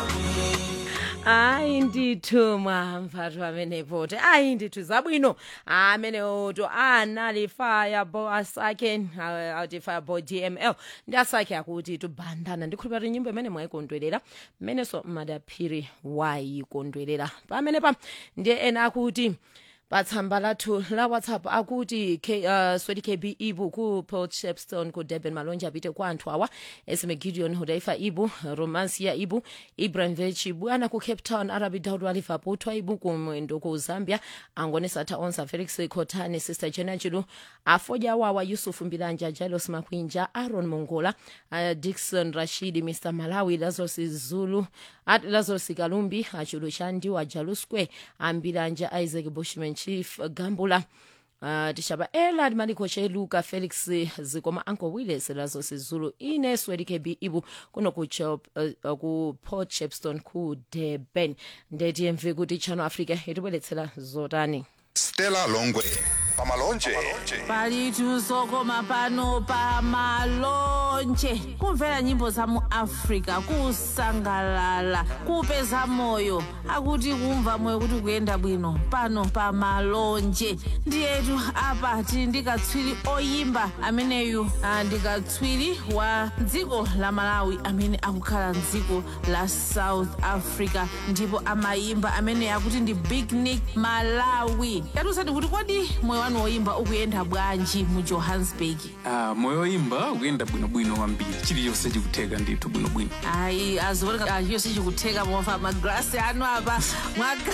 hayi ndithu mwamva amenepo ti hayi ndithu zabwino amenewo to anali firebo asakhe ah, ati firebo dml ndi asakhe akuti tubandana ndikhulupira kuti nyimbo imene mwayikondwerera mmenenso madaphiri wayikondwerera pamenepa ndiye ena akuti patsamba lathu la whatsapp akuti K, uh, swedi kb ibu ku port shepstone ku durban malonje apite kwa anthu awa esme gideon hudaifa ibu romancia ibu ibrahim vech ibu ana ku cape town arabi daud wa liverpool thwa ibu kumwendo ku zambia angone satha onsa felix khotane sister jena chilu afodya awawa yusufu mbilanja jalos makwinja aaron mongola uh, dikson rashidi mr malawi lazarus zulu at lazarus kalumbi achulu chandiwa jalusque ambilanja isaac bushman chief gambula Uh, tixava elad maliko cheluka felix zikoma uncle willis lazo sizulu ine swedi kb ibu kuno ku, Chop, uh, uh, ku port shepstone ku durban ndetiyemve kuti channel africa itibweretsera zotani stella longwe pamalonje palitu zokoma pano pa malonje kumvera nyimbo za mu africa kusangalala kupeza moyo akuti kumva moyo kuti kuyenda bwino pano pa malonje ndiyetu apa tili ndi katswiri oyimba ameneyu ah, ndi katswiri wa dziko la malawi amene akukhala mdziko la south africa ndipo amayimba amene akuti ndi big nick malawi yatiusani kuti kodi moyo wanu woyimba ukuyenda bwanji mu johannesburg Ah, moyo woyimba ukuyenda bwinobwino kwambiri chilichonse chikutheka ndithu bwinobwino ayi azioneka chiyonse chikutheka mofa magrasi anu apa mwaka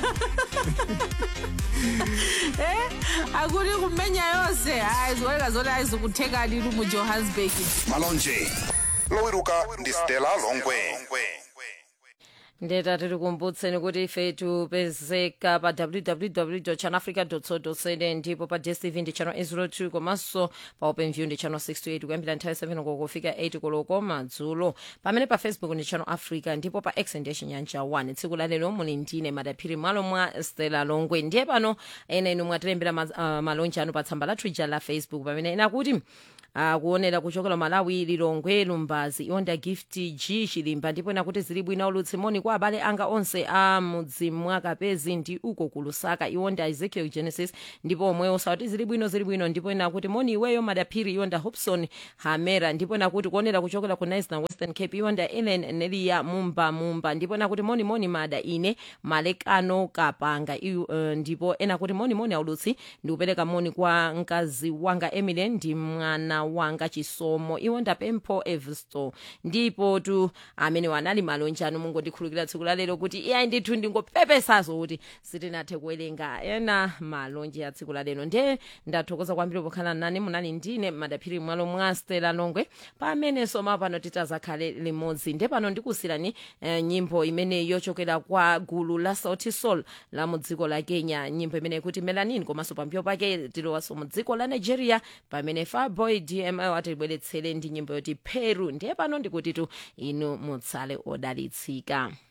eh akuti kumenya yonse ayi zioneka zoti ayizikutheka litu mu johannesburg malonje lowiruka ndi stella longwe ndeta tiri kumbutseni kuti ife tipezeka pa www channelafrica co za ndipo pa dstv ndi channel 802 komanso pa openview ndi channel 628 kuyambira nthawi 7 kokofika 8 koloko madzulo pamene pa facebook ndi channel africa ndipo pa x ndiye chinyanja 1 tsiku la lero muli ndine madaphiri malo mwa stella longwe ndiye pano ena inu mwatilembera ma, uh, malonje anu pa tsamba lathu ija la facebook pamene ena kuti akuonera kuchokera malawi lilongwe lumbazi iwonda gift g chilimba ndipo nakuti zili bwino ulutsimoni kwa abale anga onse a mudzi mwakapezi ndi uko ku lusaka iwonda ezekiel genesis ndipo omwewo sauti zili bwino zili bwino ndipo nakuti moni iweyo madaphiri iwonda hopson hamera ndipo nakuti kuonera kuchokera ku nice na western cape iwonda ellen nelia mumba mumba ndipo nakuti moni moni mada ine malekano kapanga iyu, uh, ndipo ena kuti moni moni aulutsi ndikupereka moni kwa mkazi wanga emily ndi mwana wanga chisomo iwo ndapempho evisto ndipo tu amene wanali malonje anu mungondikhulukira tsiku la lero kuti iyayi ndithu ndingopepesazo kuti sitinathe kuwerenga ena malonje a tsiku la lero ndiye ndathokoza kwambiri pokhala nane munali ndine madaphiri mwalo mwa stela longwe pamenenso mapano titazakhale limodzi nde pano ndikusirani eh, nyimbo imene yochokera kwa gulu la sauti sol la mu dziko la kenya nyimbo imene ikuti melanin komanso pambuyo pake tilowaso mu dziko la nigeria pamene farboy dml atibweretsere ndi nyimbo yoti peru ndiye pano ndikuti tu inu mutsale odalitsika